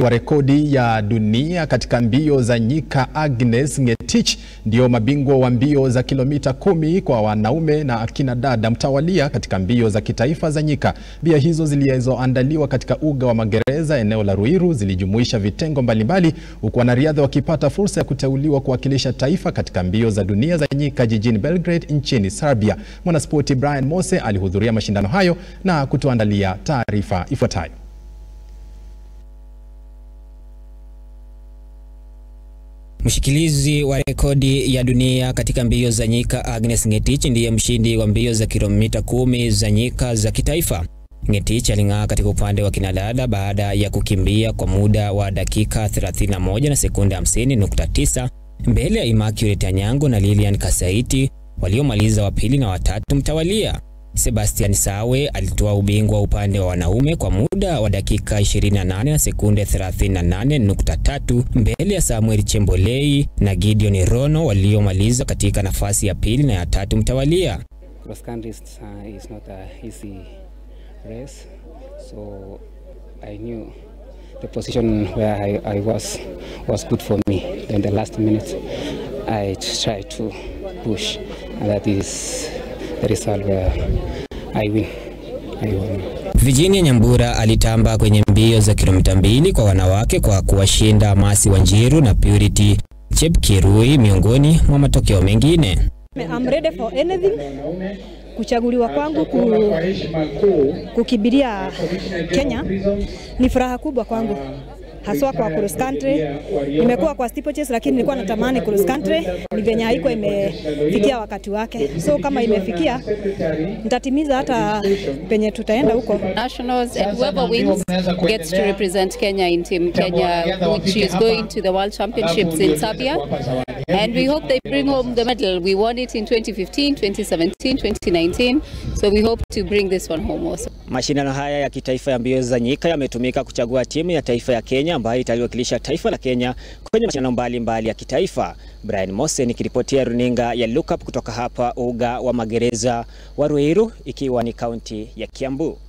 wa rekodi ya dunia katika mbio za nyika Agnes Ngetich ndio mabingwa wa mbio za kilomita kumi kwa wanaume na akina dada mtawalia katika mbio za kitaifa za nyika. Mbio hizo zilizoandaliwa katika uga wa magereza eneo la Ruiru zilijumuisha vitengo mbalimbali, huku wanariadha wakipata fursa ya kuteuliwa kuwakilisha taifa katika mbio za dunia za nyika jijini Belgrade nchini Serbia. Mwanaspoti Brian Mose alihudhuria mashindano hayo na kutuandalia taarifa ifuatayo. Mshikilizi wa rekodi ya dunia katika mbio za nyika Agnes Ngetich ndiye mshindi wa mbio za kilomita kumi za nyika za kitaifa. Ngetich aling'aa katika upande wa kinadada baada ya kukimbia kwa muda wa dakika 31 na sekunde 50.9 mbele ya Immaculate Anyango na Lilian Kasaiti waliomaliza wa pili na watatu mtawalia. Sebastian Sawe alitoa ubingwa upande wa wanaume kwa muda wa dakika 28 na sekunde 38.3 mbele ya Samuel Chembolei na Gideon Rono waliomaliza katika nafasi ya pili na ya tatu mtawalia. Cross country is, uh, is not a easy race, so I knew the position where I, I was was good for me. Then the last minute, I tried to push, and that is the result where I win. I won. Virginia Nyambura alitamba kwenye mbio za kilomita mbili kwa wanawake kwa kuwashinda Masi Wanjiru na Purity Chepkirui miongoni mwa matokeo mengine. I'm ready for anything. Kuchaguliwa kwangu ku, kukibiria Kenya ni furaha kubwa kwangu, haswa kwa cross country. Nimekuwa kwa steeplechase, lakini nilikuwa natamani cross country, ni venye haiko imefikia wakati wake. So kama imefikia, nitatimiza hata penye tutaenda huko. nationals and whoever wins gets to represent Kenya in Team Kenya, which is going to the World Championships in Serbia. And we hope they bring home the medal. We won it in 2015, 2017, 2019. So we hope to bring this one home also. Mashindano haya ya kitaifa ya mbio za nyika yametumika kuchagua timu ya taifa ya Kenya ambayo italiwakilisha taifa la Kenya kwenye mashindano mbalimbali ya kitaifa. Brian Mose nikiripotia runinga ya Lookup kutoka hapa uga wa magereza wa Ruiru ikiwa ni kaunti ya Kiambu.